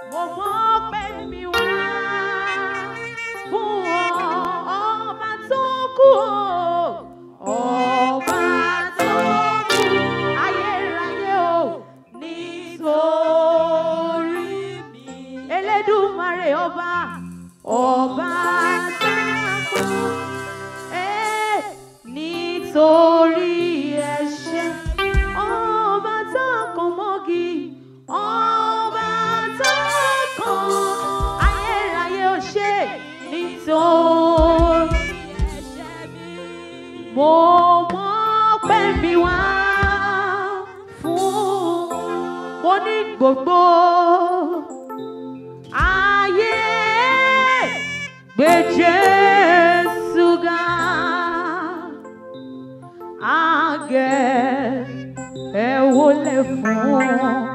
mo mọ̀ pé mi wá fún ọ ọba tó kú o ọba tó kú ayérayé o nítorí mi elédùmarè ọba ọba tó kú eh, nítorí ẹ̀ṣẹ̀ ọba tó kàn mọ́gi ọba tó kàn ayérayé ò ṣe nítorí mo mọ̀ pé mi wá fún mo ní gbogbo ayé gbé Jésù ga àgẹ̀ ẹ wólẹ̀ fún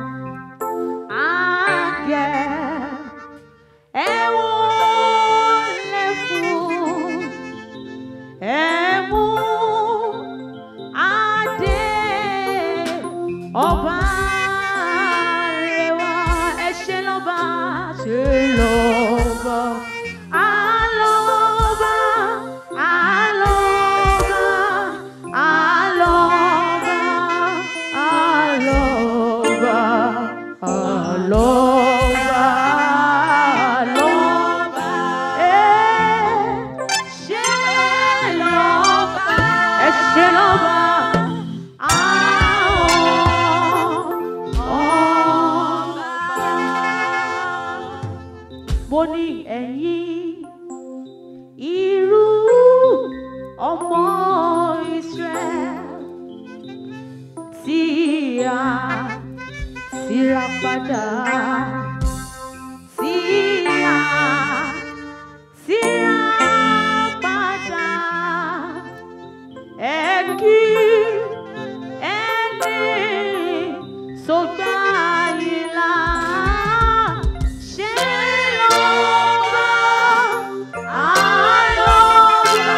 àgẹ̀ ẹ wólẹ̀ fún ẹ mú adé ọba rẹwà ẹ ṣe lọ́ba ṣe lọ́ba alọ́ba alọ́ba alọ́ba alọ́ba alọ́ba alọ́ba ẹ ṣe lọ́ba ẹ ṣe lọ́ba mo ní ẹ̀yin irú ọmọ Israel tí a síra padà tí a síra padà ẹ kí ẹni sọgbà ìlà ṣe lọ́ba àlọ́ba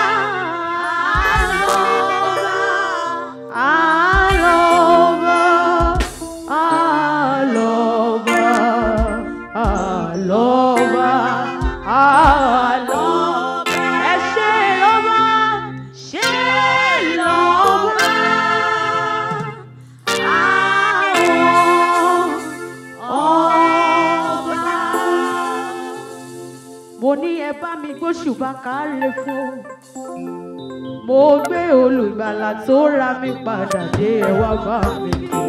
àlọ́ba àlọ́ba àlọ́ba àlọ́ba àlọ́ba ẹ ṣe lọ́ba ṣe lọ́ba àwọn ọba. mo ní ẹ bá mi gbóṣùbà káre fún mo gbé olùgbàlà tó ra mi padà dé ẹ wá bá mi kí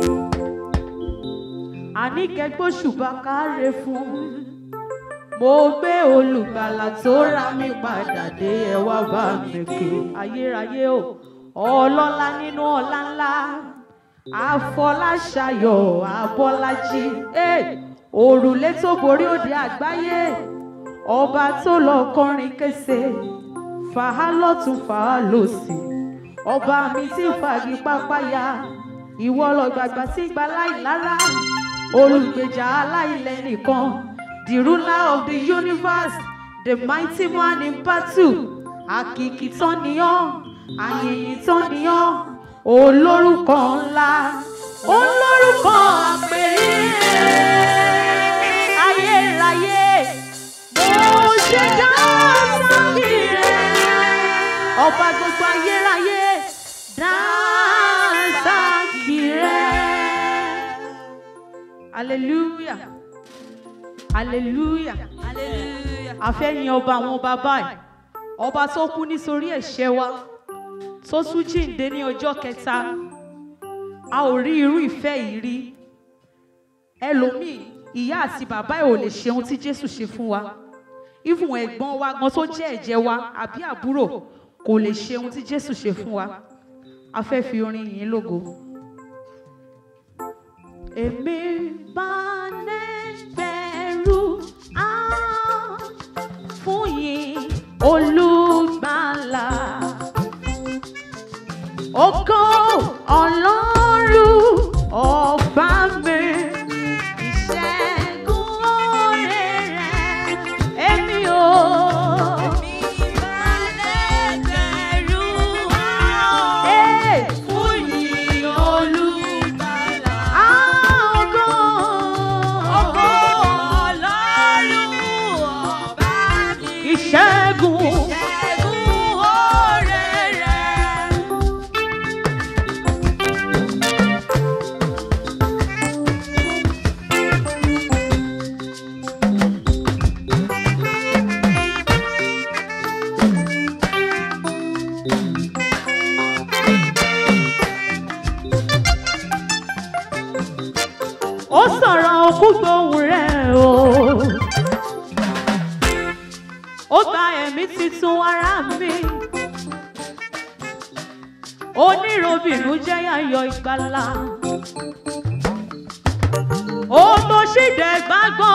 àní kẹ gbóṣùbà káre fún mo gbé olùgbàlà tó ra mi padà dé ẹ wá bá mi kí ayérayé o ọlọ́lá nínú ọlá ńlá àfọláṣayọ̀ abọ́lájí eh, òrùlé tó borí òde àgbáyé ọba tó lọ kọrin kése fàá lọ́tún fàá lòsì ọba mi tí fàgì pápáya ìwọ lọ gbàgbà tí gba láìlára olùgbèjà aláìlẹ nìkan the ruler of the universe the mighty man in battle àkìkì tán nìyàn àyìnyín tán nìyàn olórúkọ ńlá olórúkọ àpèrè ayérayé mo ṣe dá sábì rẹ ọba gbogbo ayérayé dá sábì rẹ hallelujah hallelujah Hallelujah. àfẹ́yìn ọba àwọn ọba báyìí ọba tó kú nítorí ẹ̀ṣẹ̀ wa tó tún jíǹde ní ọjọ́ kẹta a ò rí irú ìfẹ́ yìí rí ẹlòmíì ìyá àti bàbá ẹ̀ ò lè ṣe ohun tí jésù ṣe fún wa even ẹ̀gbọ́n wa gan tó jẹ́ ẹ̀jẹ̀ wa àbí àbúrò kò lè ṣe ohun tí jésù ṣe fún wa a fẹ́ fi orin yìí lógo. èmi bá nẹ́gbẹ̀rú á fún yín olùgbàlà ògo ọlọ́run ọba mi ìṣẹ́gun oore rẹ̀ èmi ò. Ee, fún yín olùgbàlà. Á, ògo gbóhùn rẹ̀ o. ó gba ẹ̀mí titun ara mi. onírobìnú jẹ́ yàyọ̀ ìgbàlà. ó tó ṣìdẹ̀ gbàgbọ́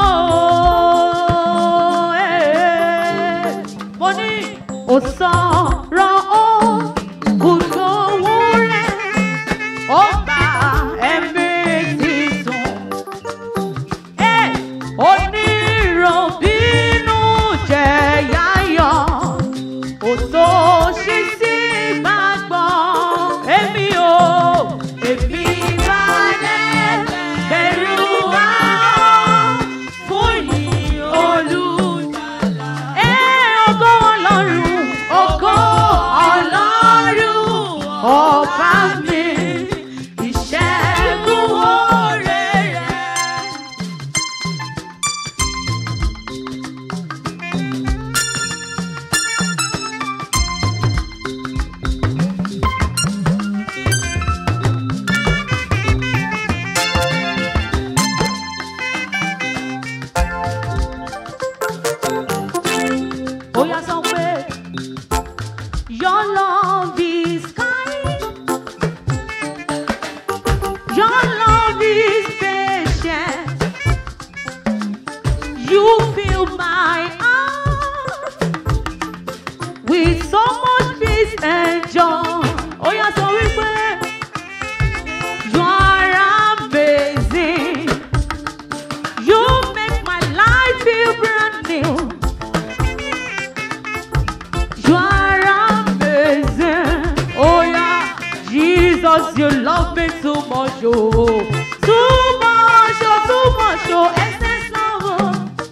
o. Eh, mo ní òsọ̀rọ̀ ó gbóhùn rẹ̀ ó gba ẹ̀mí titun. Ẹ onírọ̀bínú jẹ́ yáyọ̀, òtó ṣí sí gbàgbọ́. Èmi ò, èmi bá dẹ́ bẹ̀rù wá fún yìí olùdàlà. Ẹ ògo Ọlọ́run, ògo Ọlọ́run, ọba mi, ìṣẹ́gun oore rẹ̀. ó yá sọ pé your love is kind your love is patient you fill my heart with so much peace and joy ó yá sọ wípé you are amazing you make my life feel brand new. You are amazing. Oh yeah, Jesus, you love me too much, oh, too much, oh, too much, oh, excess love. oh.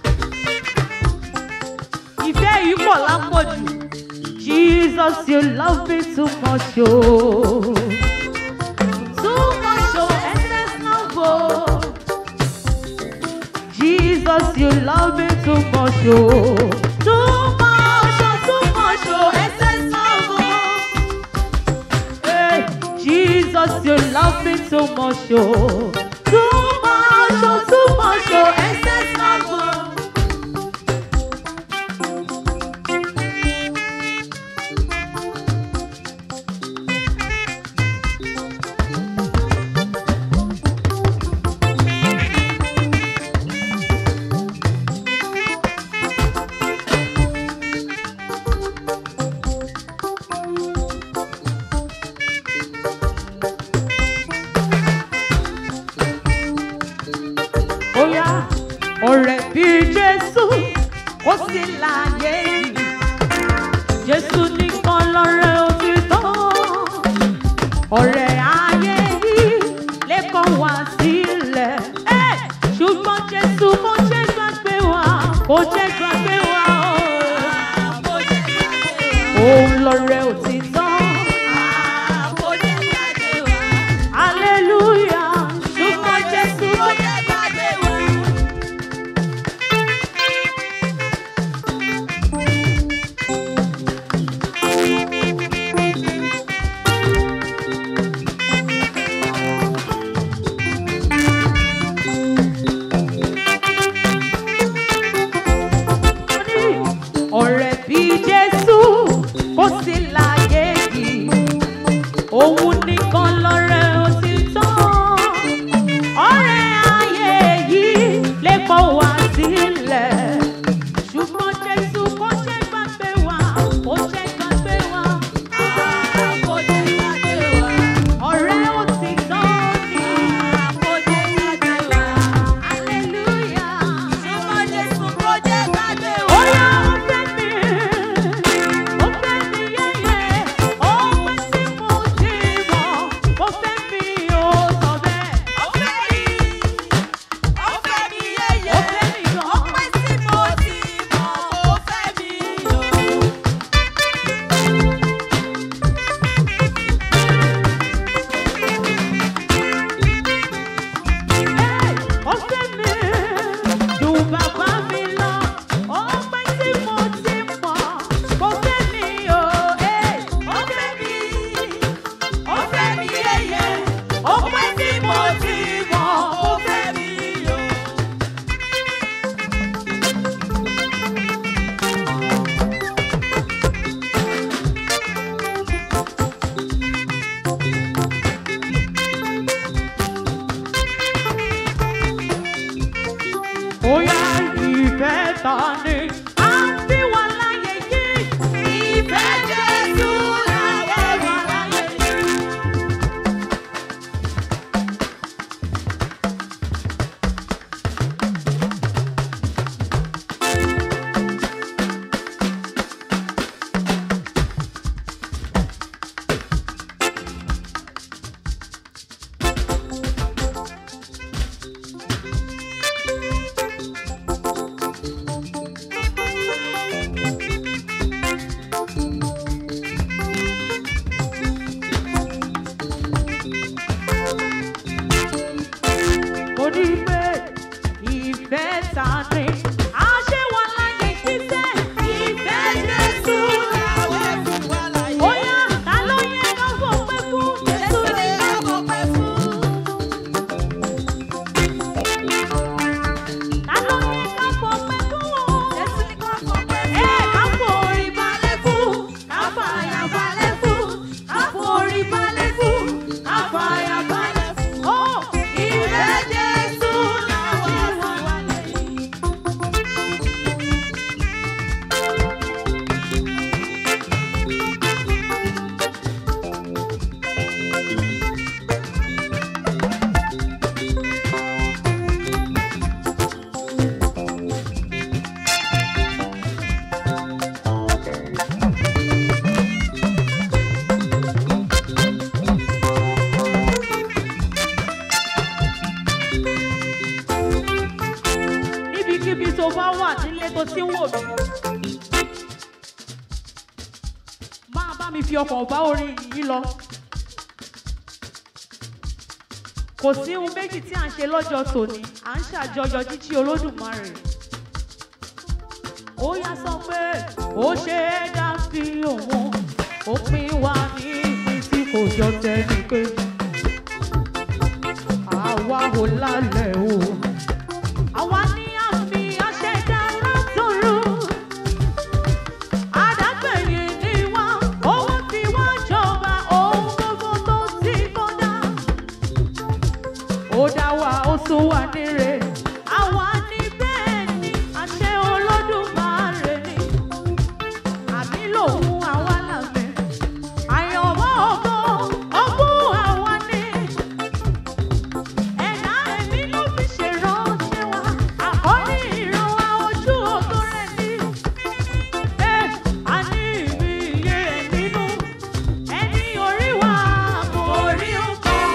Ìfẹ́ yìí pọ̀ lápọ̀jù. Jesus, you love me too much, oh, too much, oh, excess love. oh. Jesus, you love me too much, oh. Too much, oh, too much, oh, excess love, oh. Hey, Jesus, you love me too much, oh. Too much, oh, too much, oh, excess love, oh. Oya, ọ̀rẹ́ bí Jésù, ó sì láàyè yìí. Jésù nìkan lọ́rẹ́ òtítọ́. Ọ̀rẹ́ ayé yìí lè kọ̀ wá sílẹ̀. Ẹ́, Ṣùgbọ́n Jésù kò jẹ́ gbàgbé wa, kò jẹ́ gbàgbé wa o. Òun lọ́rẹ́ òtítọ́. Hallelujah. Ṣùgbọ́n Jésù kò jẹ́ gbàgbé wa. ọ̀rẹ́ bí jésù kò sí láyé Bóyá ìfẹ́ ta ni a fi wà láyé yìí. Ìfẹ́ Jésù làwọn wà láyé yìí. mo ní pé ìfẹ́ ta ni a ṣe wà láyé kíṣẹ́ ìfẹ́ Jésù làwọn fi wà láyé. Bóyá ta ló yẹ ká fọpẹ́ fún Jésù ní ká fọpẹ́ fún. Ta ló yẹ ká fọpẹ́ fún? Jésù ní ká fọpẹ́ fún. Ẹ ká forí balẹ̀ fún, ká fàyà balẹ̀ fún, ká forí balẹ̀ fún, ká fàyà balẹ̀ fún. Ó ìfẹ́ Jésù làwọn wà láyé. níbikíbi tó bá wà nílé tó ti ń wò mí. máa bá mi fi ọkàn bá orin yìí lọ. kò sí ohun méjì tí à ń ṣe lọ́jọ́ tòní à ń ṣàjọyọ̀ jíjí olódùmarè. ó yá sọ pé ó ṣe é dá sí òun ó pín wá ní ìpín tí kò jọ tẹnìkejì. àwa ò lálẹ́ o. Àwa ní àmì aṣẹ̀dá látọ̀run. Àdágbẹ̀yìn ni wá, owó tí wá jọba ohun gbogbo tó ti kọ́dá. Ó dá wa, ó sún wa níre. Àwa ní bẹ́ẹ̀ ni, àṣẹ Olódùmarè ni. Àmì lòun àwa làmì. Àyànmọ́ ògo, ogún àwa ni. Ẹ̀dá ẹ̀mí ló fi ṣèrànṣẹ́ wa, àkọ́ní ìran wa ojú ògo rẹ̀ ní. Ẹ a ní ìmí iye rẹ̀ nínú, ẹni orí wa kò rí nǹkan.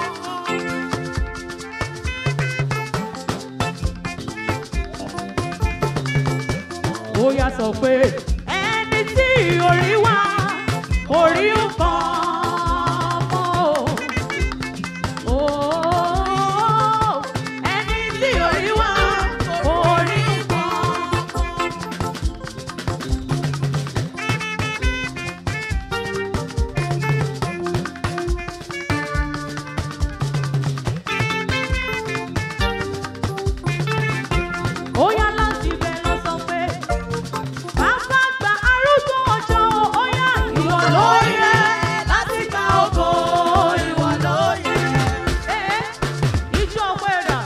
Ó yá sọ pé ẹni tí orí wa kò rí nǹkan mọ́. Ooo, ẹni tí orí wa orí kan. Ó yá láti bẹ̀ lọ sọ pé bàbá gba arúgbó ọjọ́ ó yá ìwọ ló yẹ láti gba ògo ìwọ ló yẹ. Ẹ ìjọ ọpẹ́ dà.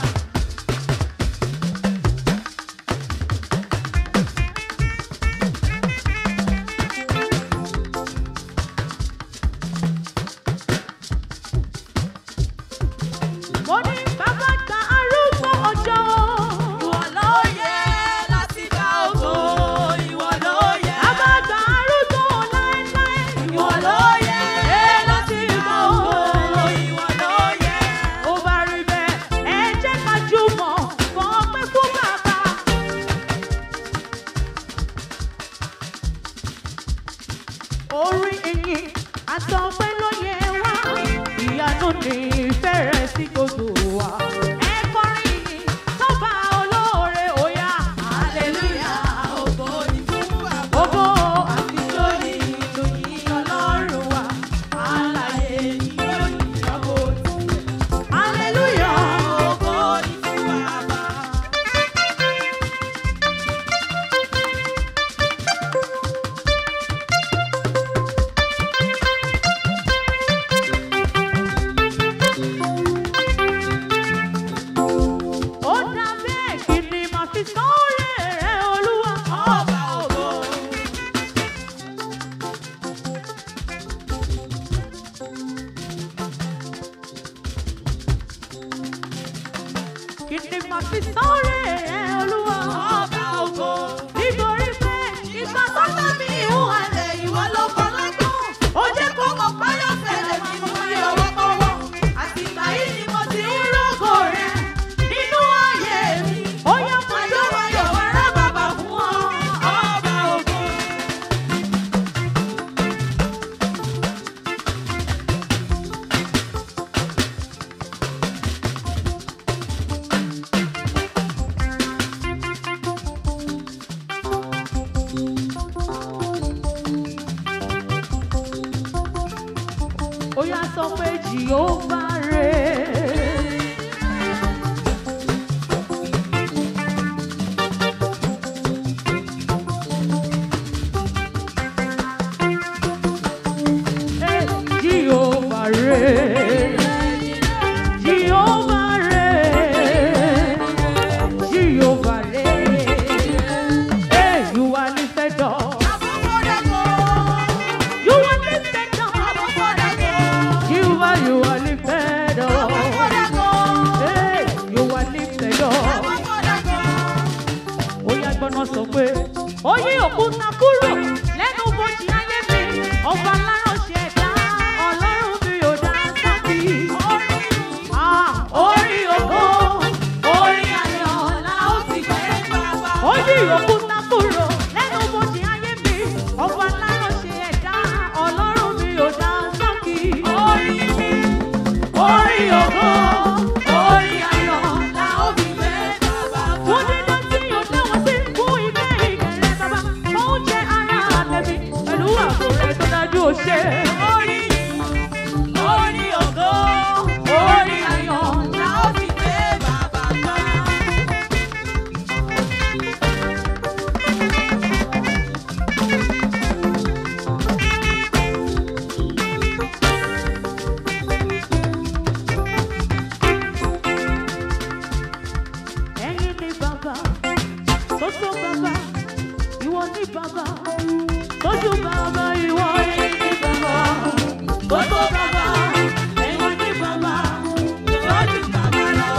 Mo ní bàbá gba arúgbó ọjọ́. Ìwọ ló yẹ láti gba ògo. Ìwọ ló yẹ. Bàbá gba arúgbó láéláé. Ìwọ ló yẹ láti gba ògo. Ìwọ ló yẹ. Ó bá rí bẹ́ẹ̀, ẹ jẹ́ ká jùmọ̀ fọpẹ́ fún bàbá. Orí ìyìn àtọpẹ́ ló yẹ wá. Ìyanu ní ìfẹ́ rẹ̀ sí gbogbo wa. Ẹ kọrin ìyìn sọ́ba olóore òyà. Hallelujah, ògo ni fún bàbá. Ògo àtijọ́ ni ìròyìn Ọlọ́run wa. Alààyè ni ìròyìn ọkọ̀ òtún. Hallelujah, ògo ni fún bàbá. fi sọ́ọ̀rẹ́ rẹ̀ olúwa. Ọba ògo. Kí ni màá fi sọ́ọ̀rẹ́ rẹ̀ olúwa. Ọba ògo. Nítorí pé ìgbà tó dá mi ìhùn àlẹ́ ìwọ ló kọ́ lọ́gbọ́n. Ó jẹ́ kó mọ̀ páyọ̀ fẹ́lẹ̀ tí mo fi ọwọ́ kọ́wọ́. Àtìgbà yìí ni mo ti ń rògò rẹ̀ nínú ayé mi. Ó yẹ máa yọ̀ wáyọ̀ wá rá bàbá fún ọ. Ọba ògo. Ó yá sọ pé Jìhóbá rẹ̀. Eh, Jìhóbá rẹ̀. Jìhóbá rẹ̀. Jìhóbá rẹ̀. Eh, you are lifted up. You are lifted up. Jehovah, you are lifted up. Hey, you are lifted up. Ó yá gbọ́nà sọ pé ó yí òkúta kúrò lẹ́nu bójì ayé mi. Ọba aláránṣẹ́ ẹ̀dá ọlọ́run mi ò dá sábì. Ah, Orí ògo, orí ayọ̀ la ó ti gbé. Ó yí òkúta kúrò lẹ́nu bójì ayé mi. Ọba aláránṣẹ́ ẹ̀dá ọlọ́run mi ò dá sábì. Orí mi, orí ògo, orí ayọ̀ la ó fi gbé. Fún dídá tí yóò dá wọn sí fún ilé ìkẹrẹ bàbá. Oúnjẹ ara àtẹ̀mí pẹ̀lú àpò rẹ̀ tó dájú ó ṣe. Orí orí ògo, orí ayọ̀ la ó fi gbé bàbá gbà. Ẹ̀yin ni bàbá, tó tó bàbá, ìwọ ni bàbá, tójú bàbá, ìwọ ẹ̀yin ni bàbá, tó tó bàbá, ẹ̀yin ni bàbá, tójú bàbá lọ.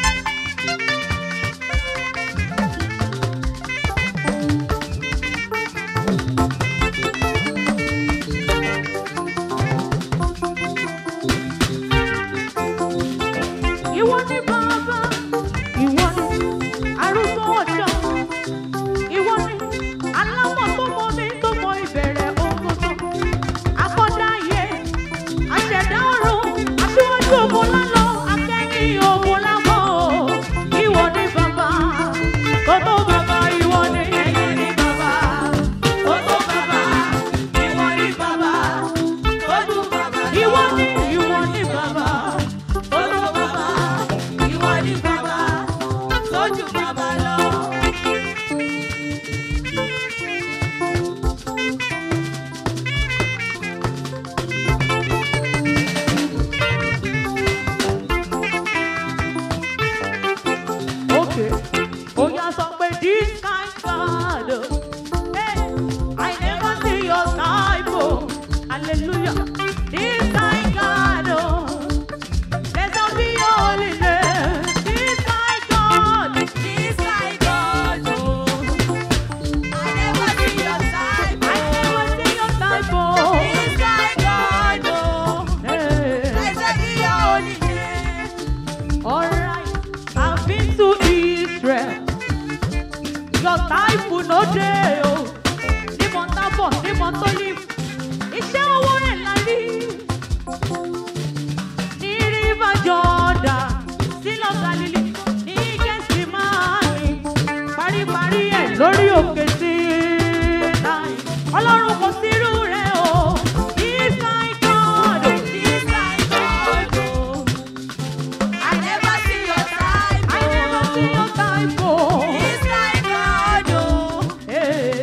Ìwọ ni bàbá, ìwọ ni arúgbó ọjọ́, ìwọ ni aláwọ̀ tó mọ mi tó mọ ìbẹ̀rẹ̀ ogun tó. Akọ́dá ayé, aṣẹ̀dá ọ̀run, aṣíwájú ogun lálọ́, akẹ́yìn ogun lábọ̀. Ìwọ ni bàbá, gbogbo bàbá ìwọ ni ẹ̀yin ni bàbá. Gbogbo bàbá, ìwọ ni bàbá. Gbogbo bàbá, ìwọ ni ìwọ ni bàbá. Gbogbo bàbá, ìwọ ni bàbá. Tójú bàbá lọ. Okay. Oh, yeah, sọ pé this kind God. oh, Hey, I never see your type. Oh, hallelujah. This kind God. Oh, blessed be your holy name. This kind God. This kind God. Oh, I never see your type. Oh, hey. Alright, I've been to Israel. Your type will no dey o. Ní Mọ̀tàbọ̀, ní Mọ̀tọ́lì, iṣẹ́ owó rẹ̀ la rí. Ní River Jordan, sílọ̀ Galili, ní Gẹ̀sìmáàní, paríparí ẹ̀ lórí òkè Sínáì. Ọlọ́run kò sírú rẹ̀ o. This kind God, this kind God o. I never see your type. I never see your type. Oh. This kind God, oh. Hey.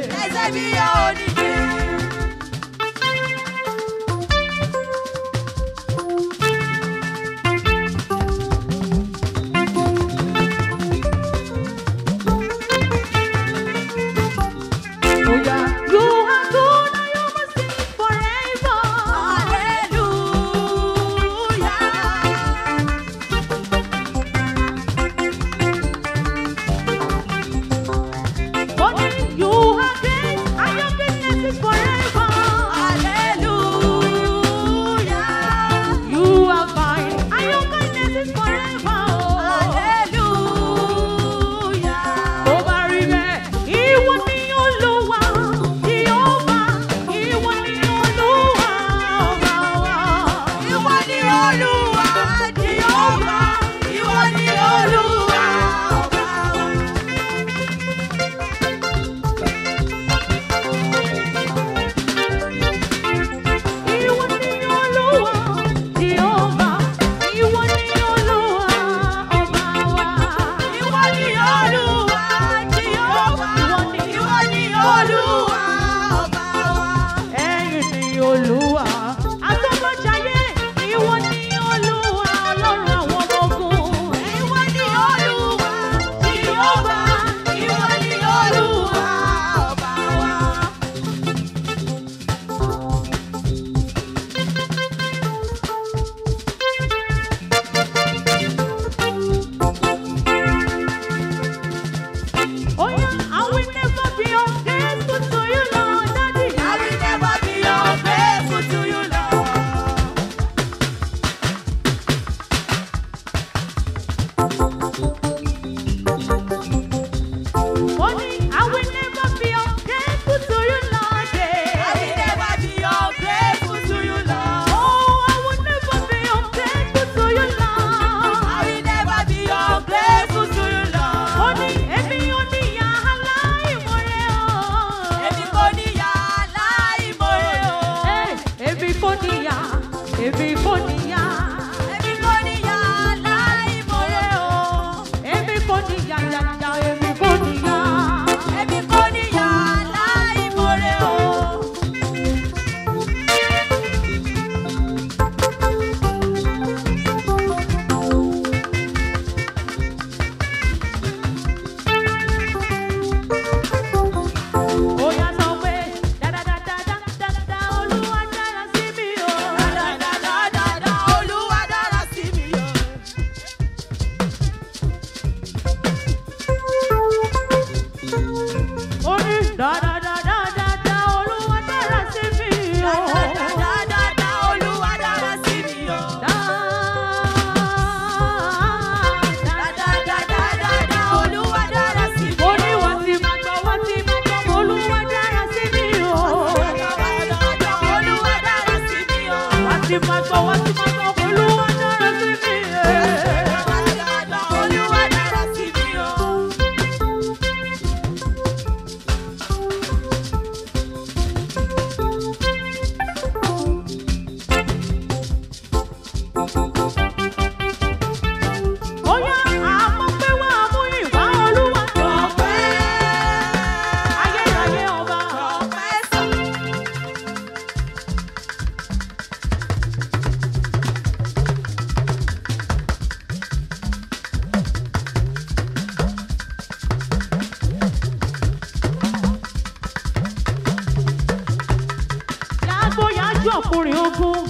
ọkùnrin ogun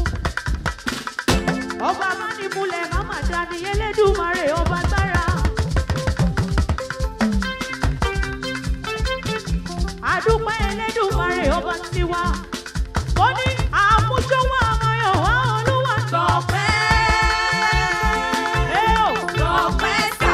ọba mánimúlẹ̀ máma dání elédùmarè ọba tára. àdúpẹ́ elédùmarè ọba tiwa ó ní àmúṣọwọ́ àmọ́yọ̀ wá olúwa Tọpẹ́. ẹ ò Tọpẹ́ sà.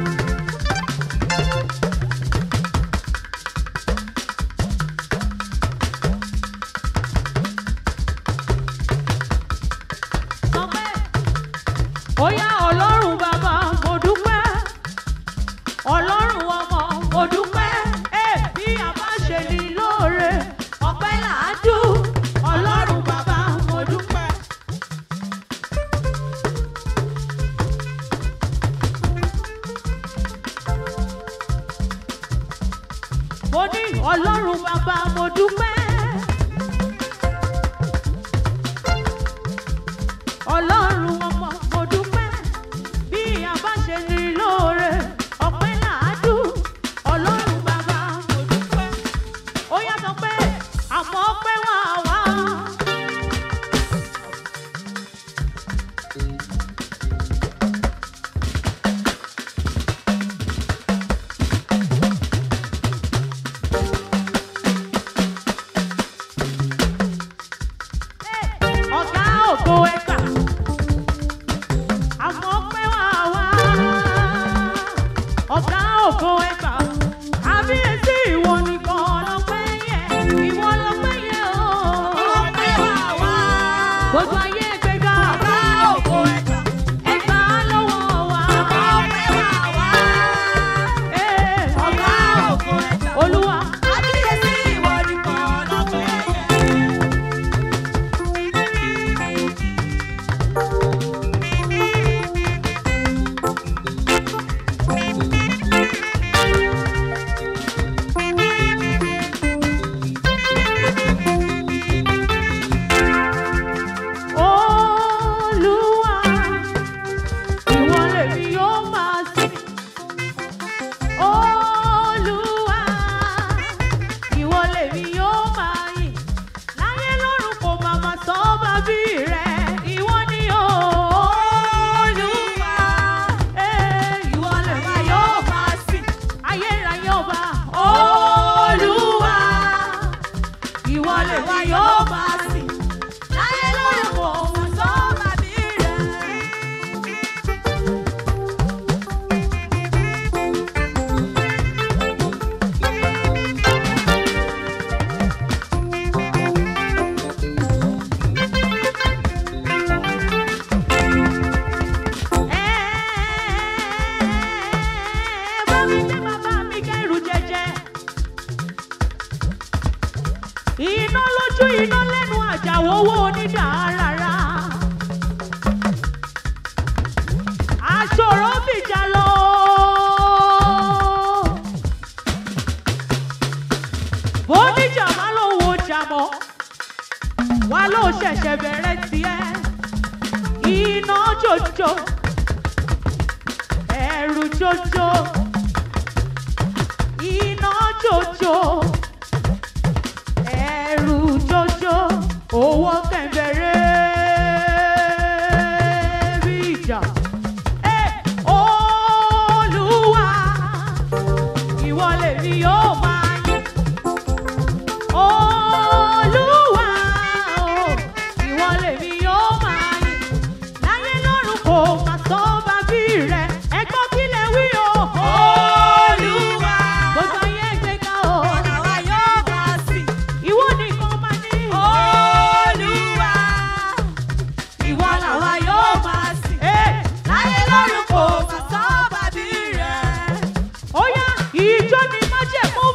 sọ pé ó yá ọlọ́run bàbá mo dúpẹ́ ọlọ́run ọmọ mo dúpẹ́ ẹ bí a bá ṣe ní lóore ọpẹ́ làádú ọlọ́run bàbá mo dúpẹ́. mo ní ọlọ́run bàbá mo dúpẹ́. ọlọ́run ọmọ mo dúpẹ́ bí a bá ṣe ní lóore ọpẹ́ làádú ọlọ́run bàbá mo dúpẹ́ ó yá sọ pé àmọ́ ọpẹ́ wà wá. ọ̀gá ògo ẹgbà àmọ́ ọpẹ́ wà wá. ọ̀gá ògo ẹgbà àbíyèsí ìwọ nìkan lọ́pẹ́ yẹ ìwọ lọ́pẹ́ yẹ o. Ọpẹ́ wà wá. gbogbo ayé gbéga Ọ̀gá ògo ẹ̀gbà. ẹgbà lọ́wọ́ wa. Ọpẹ́ wà wá. Ee, Ọ̀gá ògo ẹ̀gbà. olúwa Àbíyèsí ìwọ nìkan lọ́pẹ́ yẹ. olúwa ìwọ lèmi yóò máa sìn. olúwa ìwọ lèmi yóò máa yìn. láyé lọ́run kò máa máa sọ bàbí rẹ̀ ìwọ ni o. olúwa ee, ìwọ lèmi yóò máa sìn. ayérayé ọba olúwa ìwọ lèmi yóò máa sìn. láyé lọ́run kò máa sọ bàbí rẹ̀. bá mi gbé bàbá mi kẹ́rù jẹjẹ. iná lójú iná lẹ́nu àjàwówó onídàárara. aṣòro fìjà lọ. bóníjà má ló wo jà mọ́ wá ló ṣẹ̀ṣẹ̀ bẹ̀rẹ̀ tiẹ̀ iná jòjò ẹ̀rù jòjò iná jòjò ẹ̀rù jòjò owó kẹ̀mbẹ̀rẹ̀ bí ìjà. Ẹ, Olúwa, ìwọ lèmi yóò máa yìn. Olúwa, o, ìwọ lèmi yóò máa yìn. Láyé lọ́run kò máa sọ bàbí rẹ̀. Ẹ gbọ́ kí lẹ wí o. Olúwa. Gbogbo ayé gbéga o. Àwa yóò máa sìn. Ìwọ nìkan máa ní. Olúwa. Ìwọ làwa yóò máa sìn. Ẹ, Láyé lọ́run kò mà sọ bàbí rẹ̀. ó yá ìjọ ni májẹ̀mú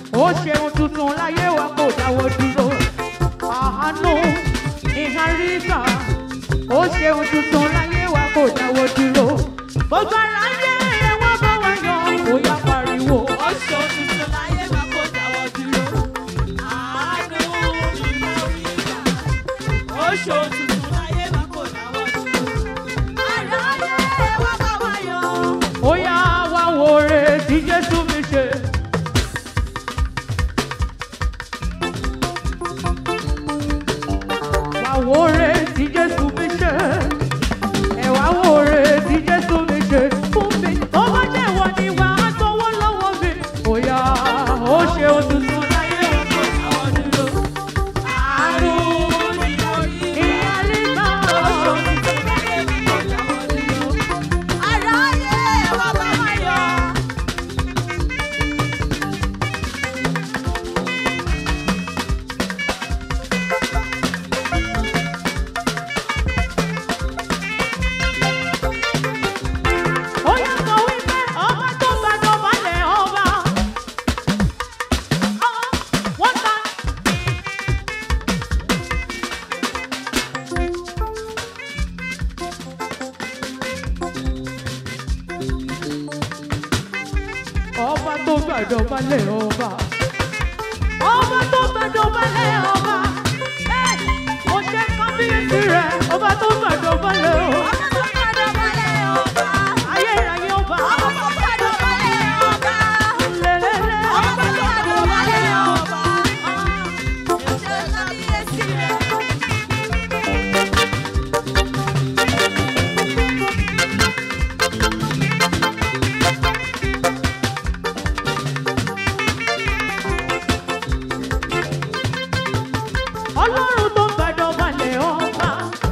ó ṣeun tuntun láyé wa kò dáwọ́ dúró àánú ìháríkà ó ṣeun tuntun láyé wa kò dáwọ́ dúró gbogbo ara yé ẹwà bá wa yan bóyá pariwo Ó ṣe òtútù láyé má kó dáwọ́ dúró. Àánú ni mo rí gbà. Ó ṣe òtútù láyé má kó dáwọ́ dúró. Aráyé wá bá wa yọ̀. ó yá wá wo re tí jésù mi ṣe. wá wo re tí jésù mi ṣe. ẹ wá wo re tí jésù mi ṣe. fún mi ó bá jẹ́ ìwọ ni wà á sanwó lọ́wọ́ mi. ó yá ó ṣe òtútù láyé wa kò dáwọ́ dúró. Àánú ni mo rí gbà. ìyá nígbà Ó ṣe òtútù láyé má kó dáwọ́ dúró. Aráyé wá bá wa yọ̀. ó yá sọ wípé ọba tó gbàdọ̀ balẹ̀ ọba. wọ́n ta. ọba tó gbàdọ̀ balẹ̀ ọba. ọba tó gbàdọ̀ balẹ̀ ọba. ẹ mo ṣe kábíyèsí rẹ̀ ọba tó gbàdọ̀ balẹ̀ ọba. Ọmọ tó gbàdọ̀ balẹ̀ ọba. ayérayé ọba. Ọmọ tó gbàdọ̀ balẹ̀ ọba. lélẹ́lẹ́. Ọmọ tó gbàdọ̀ balẹ̀ ọba. Ṣé kábíyèsí rẹ̀? ọlọ́run tó gbàdọ̀ balẹ̀ ọba.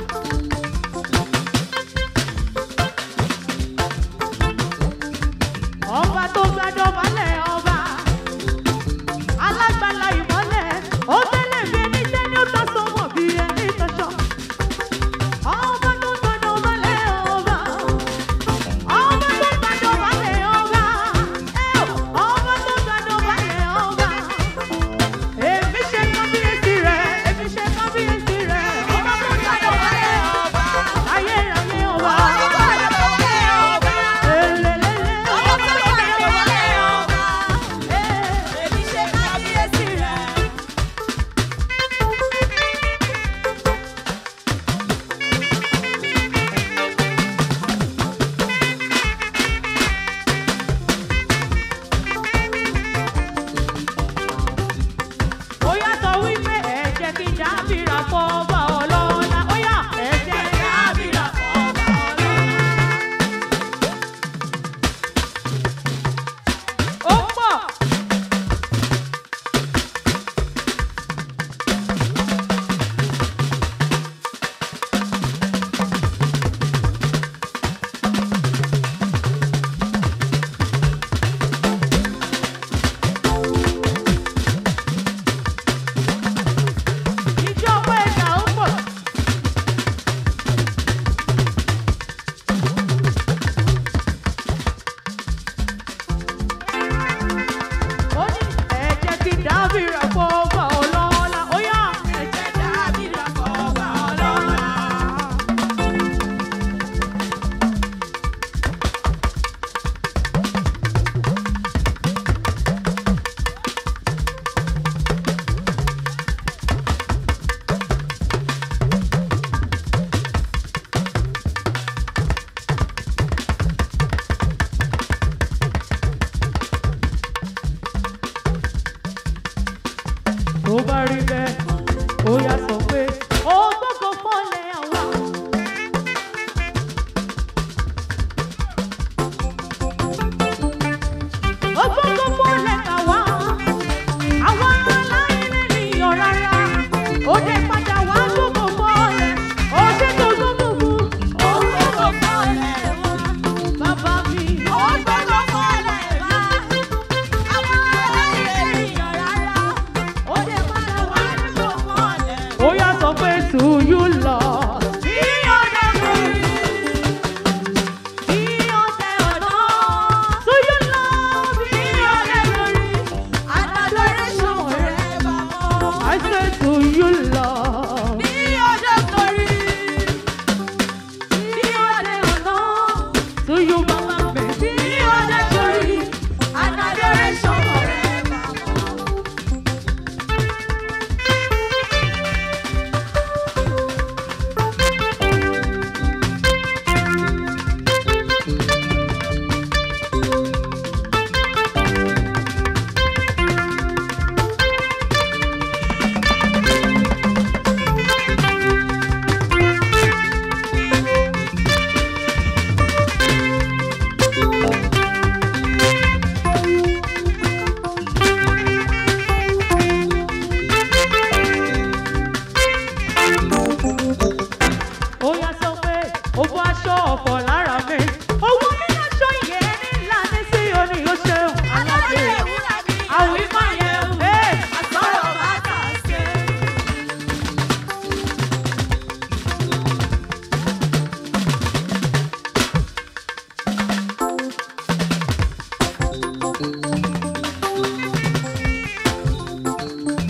ọba tó gbàdọ̀ balẹ̀ ọba. alágbàlá ìmọ́lẹ̀ ó tẹ́lẹ̀ bí ẹni tẹ́ ní ó tọ́ sọ́mọ̀ bí ẹni tọ́ṣọ́. ọba tó gbàdọ̀ balẹ̀ ọba. ọba tó gbàdọ̀ balẹ̀ ọba. ẹ ò, ọba tó gbàdọ̀ balẹ̀ ọba. Èmi ṣe kábíyèsí rẹ̀, èmi ṣe kábíyèsí rẹ̀. Ọmọ tó gbàdọ̀ balẹ̀ ọba. Ayérayé ọba. Ọmọ tó gbàdọ̀ balẹ̀ ọba. Elelele. Ọmọ tó gbàdọ̀ balẹ̀ ọba. Èmi ṣe kábíyèsí rẹ̀. Ó yá sọ wípé ẹ jẹ́ kí dábìrà fọ́ ọba ọlọ́lá. Ó yá ẹ jẹ́ kí dábìrà fọ́ ọba ọlọ́lá. Ó pọ̀. Ìjọba ẹ̀dá ó pọ̀. Ó ní ẹ jẹ́ kí dábìrà fọ́ ọba ọlọ́lá. Ó yá ẹ jẹ́ dábìrà fọ́ ọba ọlọ́lá. tó bá rí bẹ́ẹ̀ ó yá sọ pé ó gbọ́kọ̀ fọ́lẹ̀ àwa. ó gbọ́kọ̀ fọ́lẹ̀ àwa. àwa aláìní nìyàn rárá. ó dé padà wá gbọ́kọ̀ fọ́lẹ̀. ó dé tó gbọ́kọ̀ fún. Ó gbọ́dọ̀ fọ́lẹ̀ wá. bàbá mi. Ó gbọ́dọ̀ fọ́lẹ̀ wá. Àwọn aláìlè ènìyàn rárá. Ó lè padà wá nínú fọ́lẹ̀. ó yá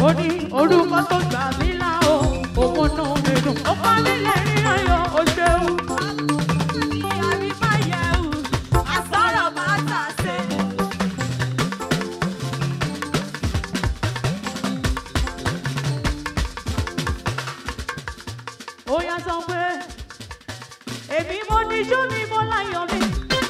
ó ní orúkọ tó gbà mí là ó òun nù mí dùn ó pa mí lẹ́rìn ayọ̀ ó ṣeun. Àbí máa yẹ wù, àsọ̀rọ̀ máa tà sí. ó yá sọ pé èmi mo níjú mi mo láyọ̀ mi.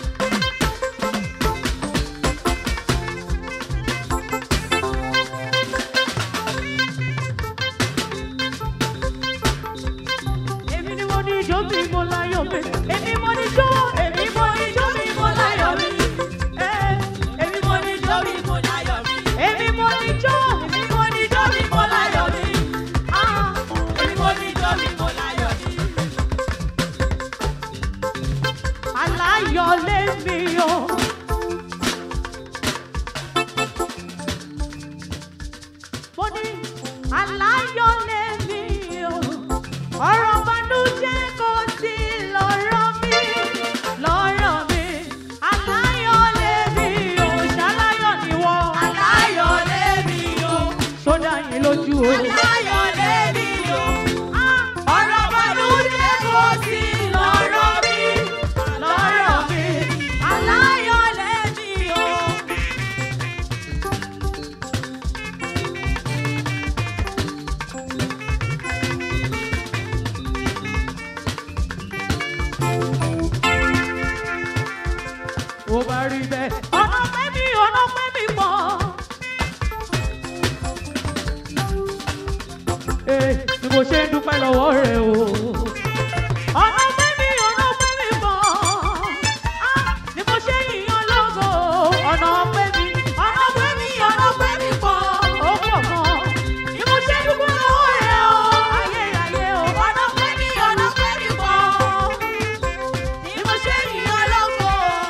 èmi ni mo níjú mi mo láyọ̀ mi. èmi mo níjú èmi mo níjú mi mo láyọ̀ mi. Eh, èmi mo níjú mi mo láyọ̀ mi. èmi mo níjú èmi mo níjú mi mo láyọ̀ mi. Ah, Èmi mo ní ijó mi, mo láyọ̀ mi. aláyọ̀ lèmi o. mo ní aláyọ̀ lèmi o. ọ̀rọ̀ banújẹ́ kò sí lọ́rọ̀ mi lọ́rọ̀ mi. aláyọ̀ lèmi o. ṣaláyọ̀ ni wọ́n. Aláyọ̀ lèmi o, sódà yín lójú o. aláyọ̀ lèmi o. Ọ̀rọ̀ bànújẹ́ kò sí lọ́rọ̀ mi, lọ́rọ̀ mi. Aláyọ̀ lèmi o. ó bá rí bẹ́ẹ̀. ọ̀nà pẹ́ mi ọ̀nà pẹ́ mi pọ̀. Ee, bí mo ṣe ń dúpẹ́ lọ́wọ́ rẹ̀ o. ọ̀nà pẹ́ mi ọ̀nà pẹ́ mi pọ̀. Ah, bí mo ṣe yìnyín lógo. ọ̀nà pẹ́ mi ọ̀nà pẹ́ mi ọ̀nà pẹ́ mi pọ̀. ó pọ̀ gan. bí mo ṣe ń dúpẹ́ lọ́wọ́ rẹ̀ o. ayé ayé o. Ọ̀nà pẹ́ mi, ọ̀nà pẹ́ mi pọ̀. Bí mo ṣe yìnyín lógo.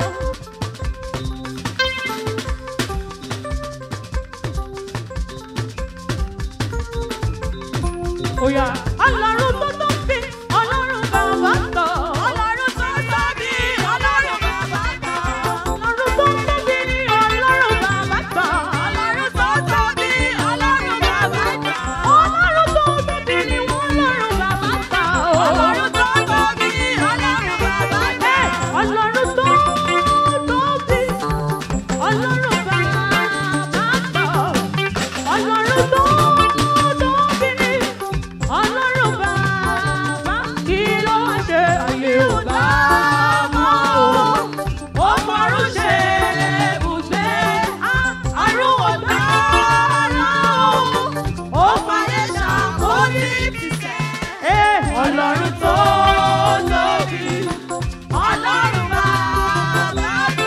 Oya, ọlọ́run tó tó fi ọlọ́run bàbá tọ̀. Ọlọ́run tó tóbi, Ọlọ́run bàbá gbọ́. Ọlọ́run tó tóbi ni ọlọ́run bàbá tọ̀. Ọlọ́run tó tóbi, Ọlọ́run bàbá gbọ́. Ọlọ́run tó tóbi ni wọ́n lọ́run bàbá tọ̀. Ọlọ́run tó tóbi, Ọlọ́run bàbá gbọ́. Ọlọ́run tó tóbi, ọlọ́run bàbá tọ̀. Ọlọ́run tó tóbi ni ọlọ́run bàbá kí ló wá ṣe ayé ò bá mọ́ o. Ó fọrún ṣe ibùgbé, àrùn ọ̀tá ọlọ́run. Ó fàyè ṣàkóso ìtìsẹ̀. Ẹ ọlọ́run tó tóbi, Ọlọ́run bàbá gbà.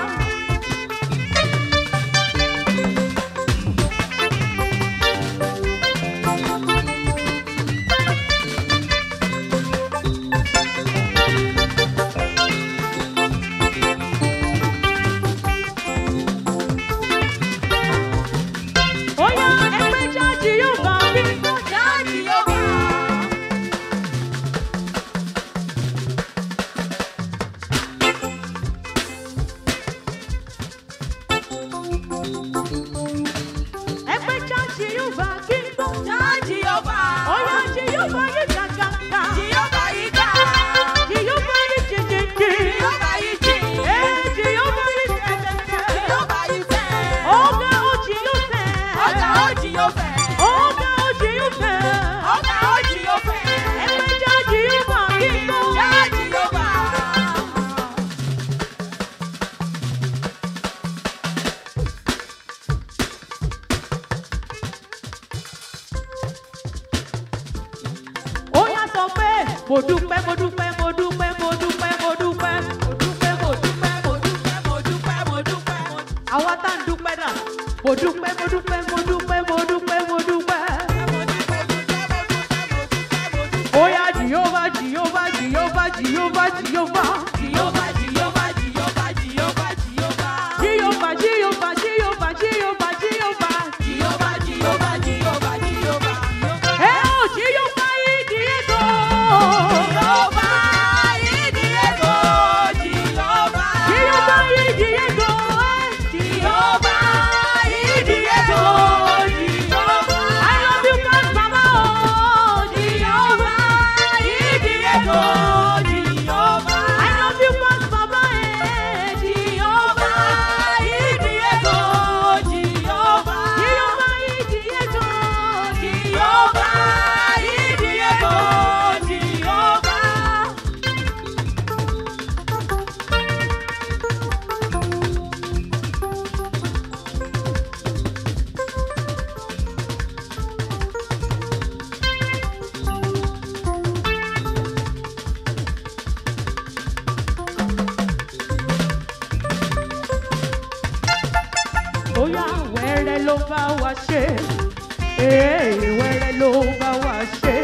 Oya ẹgbẹ́ jáde yóò bá mi. Jáde yóò bá. Ẹgbẹ́ jáde yóò bá kí n gbọ́. Jáde yóò bá. Oya jí yóò bá yé gàgàgà. Jí yóò bá yí ká. Jí yóò bá yé jìjìjì. Jí yóò bá yí jì. Ẹ jí yóò bá yé tẹ̀tẹ̀tẹ̀. Jí yóò bá yí tẹ̀. Ọ̀gá ó jí yóò fẹ́. Ọ̀gá ó jí yóò fẹ́. Ọ̀gá ó jí yóò fẹ́. Ọ̀gá ó jí yóò fẹ́. Ẹgbẹ́ jáde yóò bá kí n gbọ́. Jáde yóò bá. Oya sọ pé mo dúpẹ́ mo dúpẹ́ mo dúpẹ́ mo dúpẹ́ mo dúpẹ́ mo dúpẹ́ mo dúpẹ́ mo dúpẹ́ mo dúpẹ́ mo dúpẹ́ mo dúpẹ́. Àwa tá ń dúpẹ́ náà mo dúpẹ́ mo dúpẹ́ mo dúpẹ́ mo dúpẹ́ mo dúpẹ́. Oya Jehova Jehova Jehova Jehova Jehova. Jìyóbá jìyóbá jìyóbá jìyóbá jìyóbá. Jehova Jehova Jehova Jehova Jehova. Jìyóbá jìyóbá jìyóbá jìyóbá. Ẹ ò Jehova yìí di ètò. Jìyóbá ìdí ètò jìyóbá. Jehova yìí di ètò. Jìyóbá ìdí ètò jìyóbá. bá wa ṣe ee wẹ́rẹ́ ló bá wa ṣe.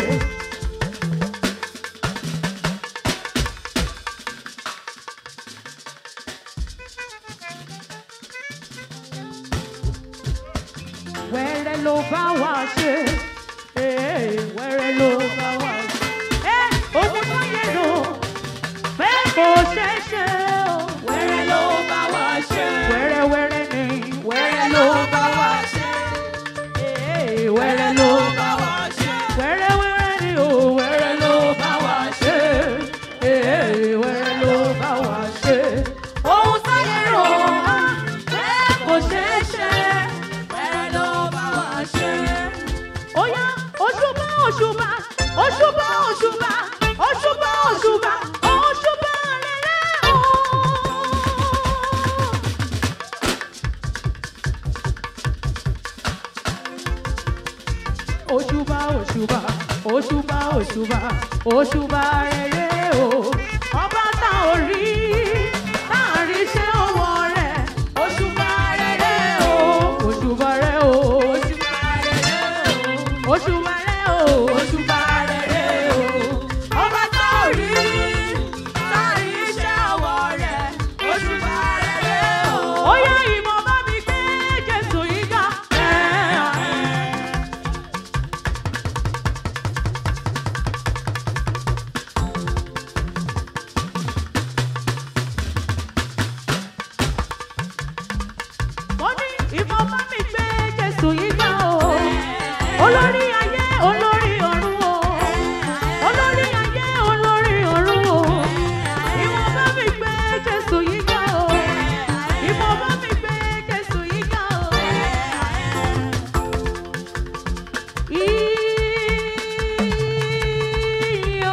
wẹ́rẹ́ ló bá wa ṣe ee wẹ́rẹ́ ló bá wa ṣe. ẹ ogun tó yẹ lò pé kò ṣeé ṣe o Wẹ́rẹ́ ló bá wa ṣe. wẹ́rẹ́ wẹ́rẹ́ ni wẹ́rẹ́ ló bá wa ṣe. ee wẹ́rẹ́ ló bá wa ṣe. wẹ́rẹ́ wẹ́rẹ́ ni o wẹ́rẹ́ ló bá wa ṣe. ee wẹ́rẹ́ ló bá wa ṣe. ohun tó yẹ lò pé kò ṣeé ṣe. Wẹ́rẹ́ ló bá wa ṣe. Oya, òṣùbà, òṣùbà, òṣùbà, òṣùbà, òṣùbà, òṣùbà, òṣùbà rere o. Òṣùbà, òṣùbà, òṣùbà, òṣùbà, òṣùbà rere o. Ọba tá ò rí, tá à rí ṣé ọwọ́ rẹ̀. Òṣùbà rere o. Òṣùbà rere o. Òṣùbà rere o. Òṣùbà rere o. Ọba tó rí, tá rí iṣẹ́ ọwọ́ rẹ̀. Òṣùbà rere o. Ó yá ìmọ̀ bá mi gbé Jésù yìí ga. Mo ní ìmọ̀ bá mi gbé Jésù yìí ga o. Olórí ayé, olórí ọ̀run o. Olórí ayé, olórí ọ̀run o. Ìmọ̀ bá mi gbé Jésù yìí ga o. Ìmọ̀ bá mi gbé Jésù yìí ga o. Iyọ̀.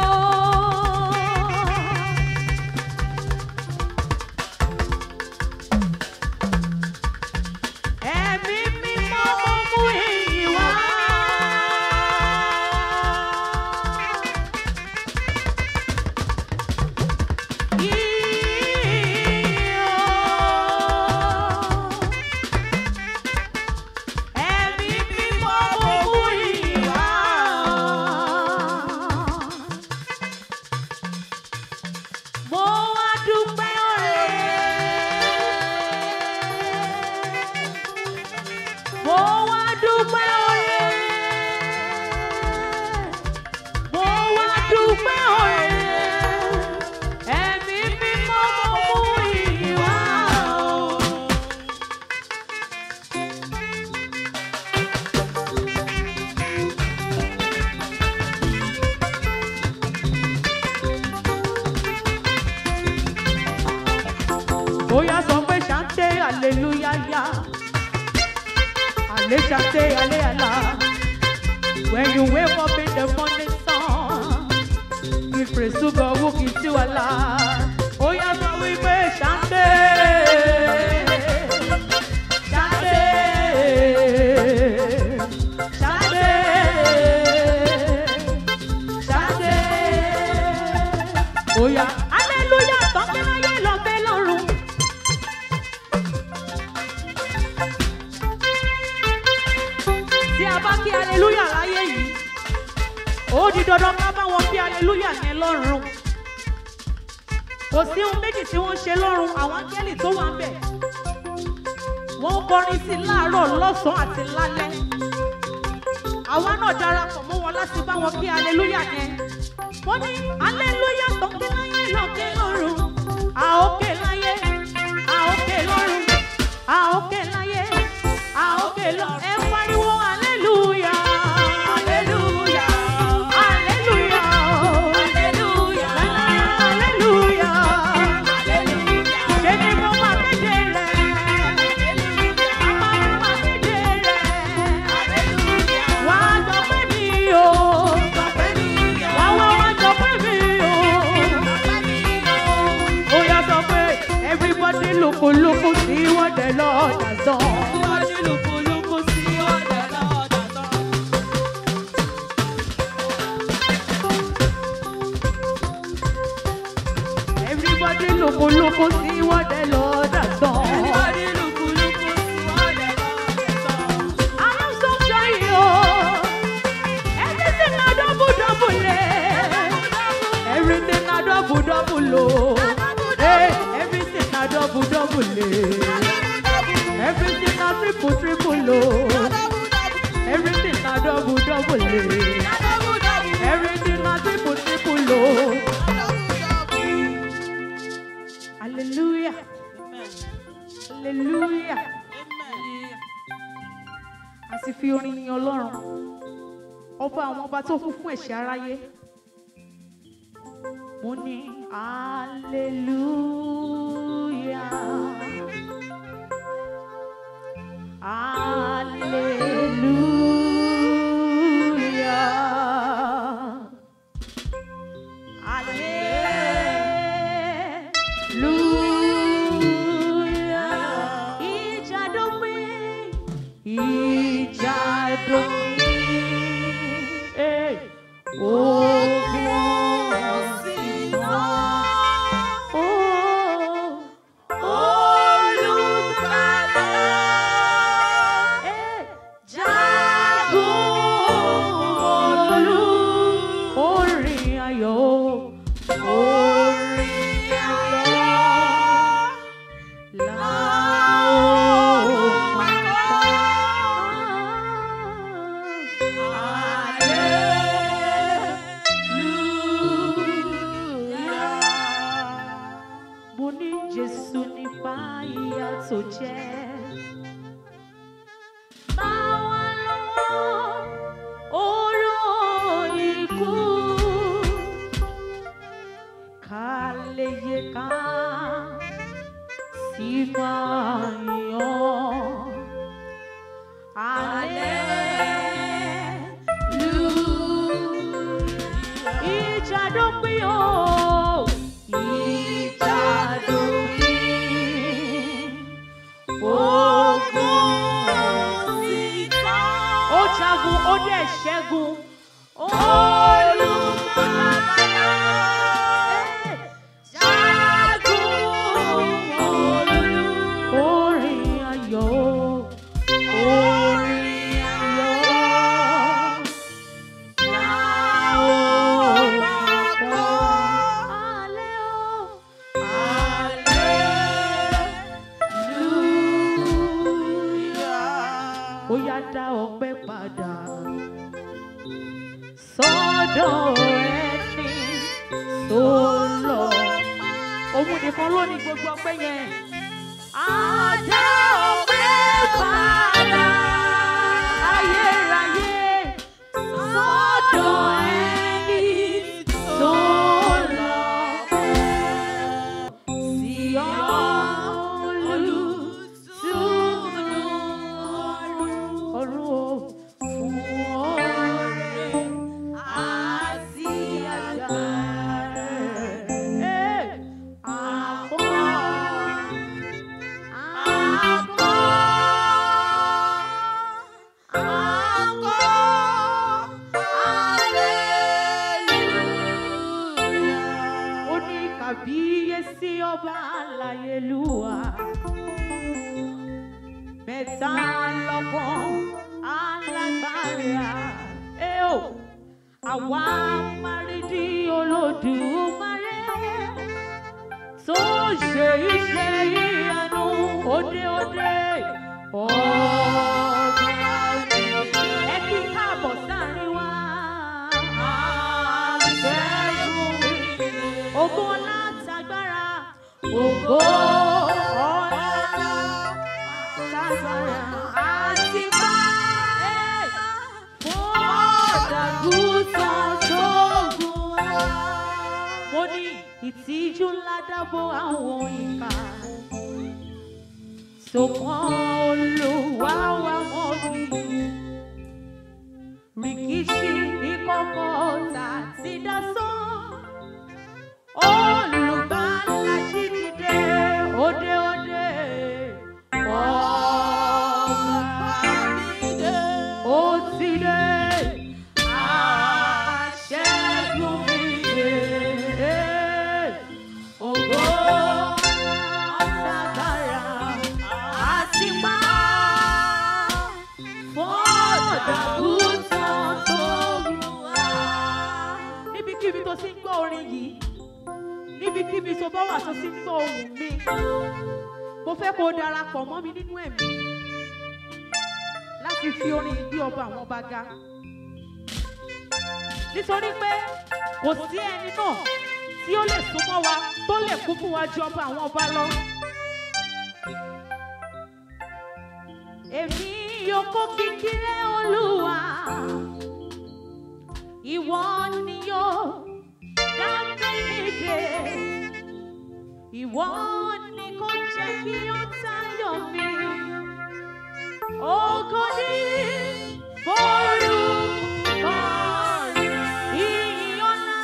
Ẹ̀mí mímọ́ mo mú ìyìn wá. Ẹ̀mí mímọ́ mo mú ìyìn wá. Mo wá dúpẹ́ oore. Mo wá dúpẹ́ oore. Mo wá dúpẹ́ oore. Ẹ̀mí mímọ́ mo mú ìyìn wá. Oya sọ pé ṣàǹtẹ̀ hallelujah yá. Ale ṣàǹtẹ̀ ale àlá. When you wake up in the morning sun, give praise to God who gives you Allah. Oya sọ wípé ṣàǹtẹ̀. Ṣàǹtẹ̀. Ṣàǹtẹ̀. Ṣàǹtẹ̀. Oya hallelujah tọ́kẹ́ láyé lọ́kẹ́ lọ́run. tí a bá kí aleluya láyé yìí ó di dandan ká bá wọn kí aleluya yẹn lọ́run kò sí ohun méjì tí wọ́n ṣe lọ́run àwọn áńgẹ́lì tó wà ń bẹ̀ wọ́n ń kọrin sí i láàárọ̀ lọ́sàn-án àti lálẹ́ àwa náà darapọ̀ mọ́ wọn láti bá wọn kí aleluya yẹn wọ́n ní aleluya tó ké láyé lọ́kẹ́ lọ́run a ó ké láyé a ó ké lọ́run a ó ké láyé a ó ké lọ ẹ pariwo aleluya aleluya aleluya aleluya aleluya ṣe ni mo máa kéde rẹ̀ máa máa kéde rẹ̀ wá jọ pé mi o wá wá wá jọ pé mi o. Ó yá sọ pé everybody look look see what the Lord has done. double eh. Everything na triple triple oh. Everything na double double eh. Everything na triple triple oh. Hallelujah. Hallelujah. A sì fi orin yin Ọlọ́run. Ọba àwọn ọba tó kún fún ẹ̀ṣẹ̀ aráyé. Mo ní hallelujah. Hallelujah. Hallelujah. Ìjà dópin. Ìjà dópin. Eh, Ogun sì tán. Oh, Olùgbàlà. Eh, Jagun olú. Orin ayọ̀. Orin ayọ̀. Mo ní Jésù nípa ìyà tó jẹ́. Báwa lọ́wọ́ oró ikú ká lè yẹ ká sí máa yàn. Hallelujah. Ìjà dópin o. Ìjà dópin. Ogun sì tán. Ó jagun, ó dẹ̀ ṣẹ́gun. Olùgbàlà. Jagun olú. Orin ayọ̀. Orin ayọ̀. La ó gbọ́. Alẹ́ o. Hallelujah. Ó yá dá ọpẹ́ padà sọ́dọ̀ ẹni tó lọ. Òun nìkan ló ní gbogbo ọpẹ́ yẹn. Á dá ọpẹ́ padà ayérayé sọ́dọ̀ ẹni tó lọ. Sí olùtùnú ọ̀run o fún ọrẹ àti agbára. Ẹ, àpọ̀, àpọ̀, ó ní kàbíyèsí ọba aláyélúwà mẹ́ta lọ́gbọ́n alágbára ẹ ò àwa márídì olódùmarè tó ṣe iṣẹ́ ìyanu òde òde ọba ẹ kí káàbọ̀ sáárín wa. Ògo ọlá àtàgbára. Ògo ọlá àtàgbára. Àti bá fún ọ̀dàgùtàn sóògùn wa. Mo ní ìtìjú ńlá dábò àwọn ìkà. Sọ̀kan olùwà wa mọ́ mi rìkíṣí ìkọ̀kọ̀ ọ̀tá ti dá sán. Olùgbàlà jí dìde òde òde. Ọba ó ti dé. Aṣẹ́gun mi dé. Ògo àtàgbàrà àti pa fọ́ọ̀dàgùtàn tó wù wá. níbikíbi tó ti ń gbọ́ orin yìí níbikíbi tó bá wà tó ti ń gbọ́ ohùn mi mo fẹ́ kó o darapọ̀ mọ́ mi nínú ẹ̀mí láti fi orin ìgbé ọba àwọn ọba ga nítorí pé kò sí ẹni náà tí ó lè súnmọ́ wa tó lè kú fún wa ju ọba àwọn ọba lọ. èmi yóò kó kíkíré olúwa ìwọ ni yóò dá mi dé ìwọ ni kò jẹ́ kí ó tayọ̀ mi ògo ni forúkọ rẹ̀ ìyìn ọlá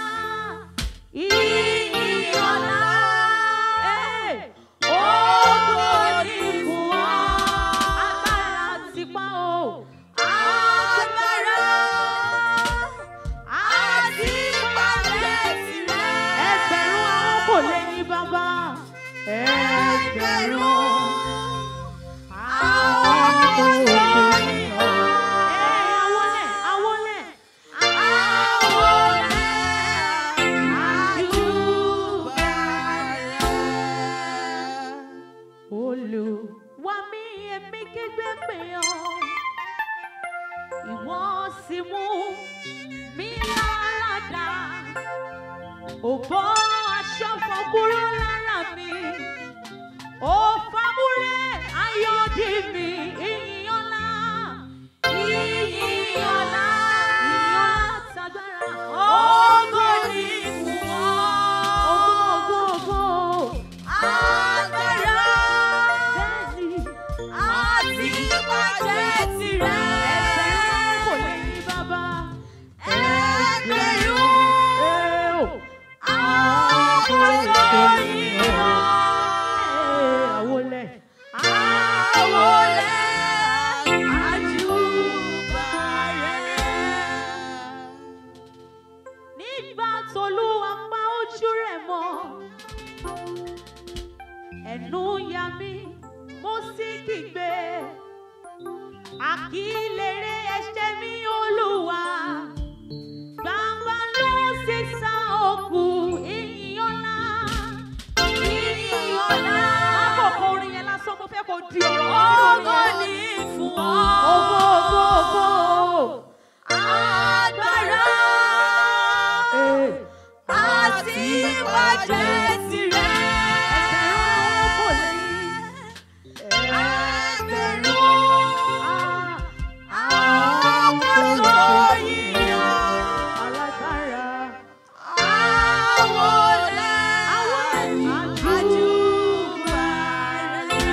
ìyìn ọlá ẹ̀ ògo ni fún ọ agbára tipa o agbára àti ìpàdé tirẹ̀ ẹgbẹ̀rún àwọn kò lè ní bàbá ẹgbẹ̀rún àwọn kò lè ní ọ. Ẹ àwọlẹ̀ àwọlẹ̀ àwọlẹ̀ àjùbà rẹ̀. Olúwa mi èmi kígbe pè ọ́ ìwọ sì mú mi lára dá ò bọ́ aṣọ fọ́ kúrò lára mi ó fàmúrẹ́ ayọ̀dí mi ìyìn ọlá ìyìn ọlá ìyìn ọlá tagbára ògo ni fún ọ ògo ògo ògo agbára bẹ́ẹ̀ni àti ìbàjẹ́ tirẹ̀ ẹgbẹ̀rún kò lè ní bàbá ẹgbẹ̀rún àwọn kò lè ní ọ. Àwọlẹ̀. Àwọlẹ̀ àjùbà rẹ̀. Nígbà t'Olúwa pa ojú rẹ̀ mọ́, ẹnu ya mí, mo sì kígbe. Àkílèrè ẹ̀ṣẹ̀ mi Olúwa, gbangba ló sì sá òkú ìyìn ọlá. Ìyìn ọlá. Lákòókò orin yẹn lásán, mo fẹ́ kó di ọ̀rọ̀ Ògo nínú ni yẹn. fún Ògo, ògo, ògo. Agbára Ee. àti ìbàjẹ́ tirẹ̀. Ẹgbẹ̀rún kò lè ní. Ẹgbẹ̀rún Ah, àwọn kò yíyan. alágbára. Àwọlẹ̀ Àwọlẹ̀ àjùbà rẹ̀.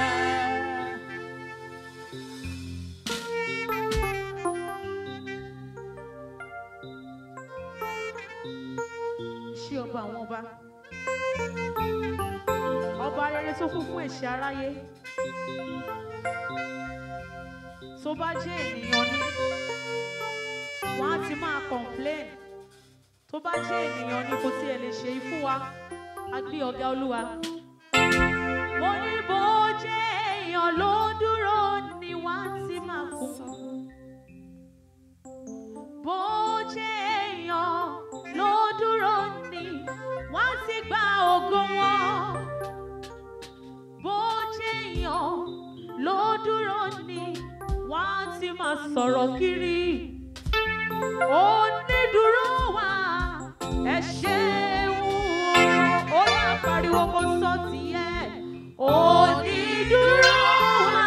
Ṣé ọba àwọn ọba? Ọba rere tó kún fún ẹ̀ṣẹ̀ aráyé. Tó bá jẹ́ ènìyàn ni, wọ́n á ti máa complain. Tó bá jẹ́ ènìyàn ni kò tiẹ̀ lè ṣe ifú wa, a gbé ọ̀gá olúwa. Mo ní bó jẹ́ èèyàn ló dúró ni wọ́n á ti máa kún. Bó jẹ́ èèyàn ló dúró ni wọ́n á ti gba ògo wọn. Bó jẹ́ èèyàn ló dúró ni wọ́n á ti máa sọ̀rọ̀ kiri. Onídùúró wa ẹ ṣeun o, ó yá pariwo kó sọ tiẹ̀. Onídùúró wa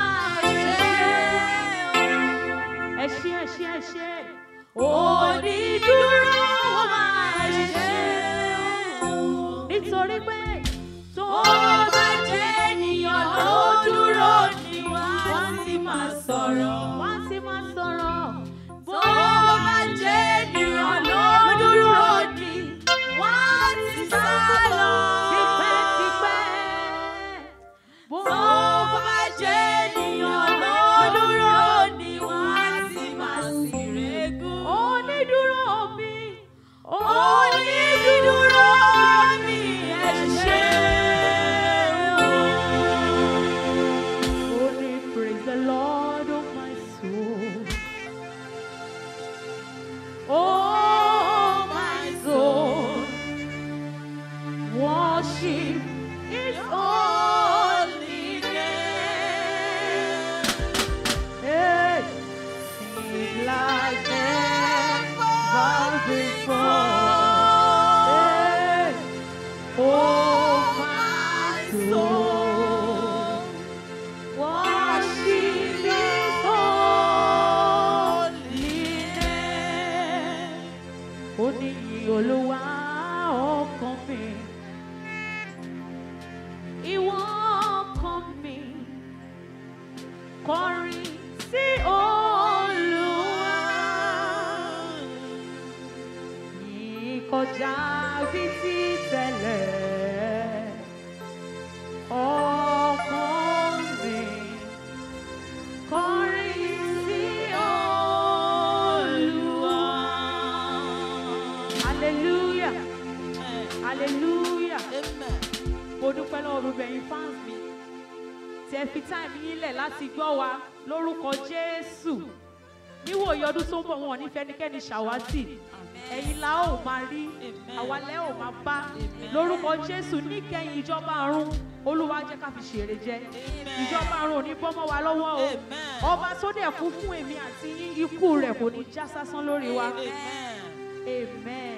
ẹ ṣeun ẹ ṣé ẹ ṣé ẹ ṣé onídùúró wa ẹ ṣé nítorí pé tó bá jẹ́ ènìyàn ló dúró ni wọ́n ti máa sọ̀rọ̀ wọ́n ti máa sọ̀rọ̀ bó bá jẹ́ ènìyàn ló dúró ni wọ́n ti sá lọ tipẹ́tipẹ́ bó bá jẹ́ ènìyàn ló dúró ni wọ́n ti máa sì régún. onídùúró mi onídùúró mi ẹ ṣé o. Only praise the Lord of my soul. before. Hey. Oh, my soul. Worship His holy name. Ó ní ìyìn Olúwa ọkàn mi. Ìwọ ọkàn mi. Kọrin sí Olúwa. Yìí kọjá bí ti tẹ́lẹ̀. Ọkàn mi. Kọrin sí Olúwa. Hallelujah. Hallelujah. Mo dúpẹ́ lọ́wọ́ gbogbo ẹ̀yin fans mi. Tí ẹ fi táìmù yín lẹ̀ láti gbọ́ wa lórúkọ Jésù. Níwòye ọdún tó ń bọ̀ wọn ò ní fẹ́nikẹ́ni ṣàwátì. Ẹ̀yin la ó máa rí, àwa lẹ́ ò máa bá. Lórúkọ Jésù níkẹyìn ìjọba àrùn. Olúwa jẹ́ ká fi ṣèrè jẹ. Ìjọba àrùn ò ní bọ́ mọ́ wa lọ́wọ́ o. Ọba tó dẹ̀ kú fún èmi àti yín ikú rẹ̀ kò ní já sásán lórí wa. Amen.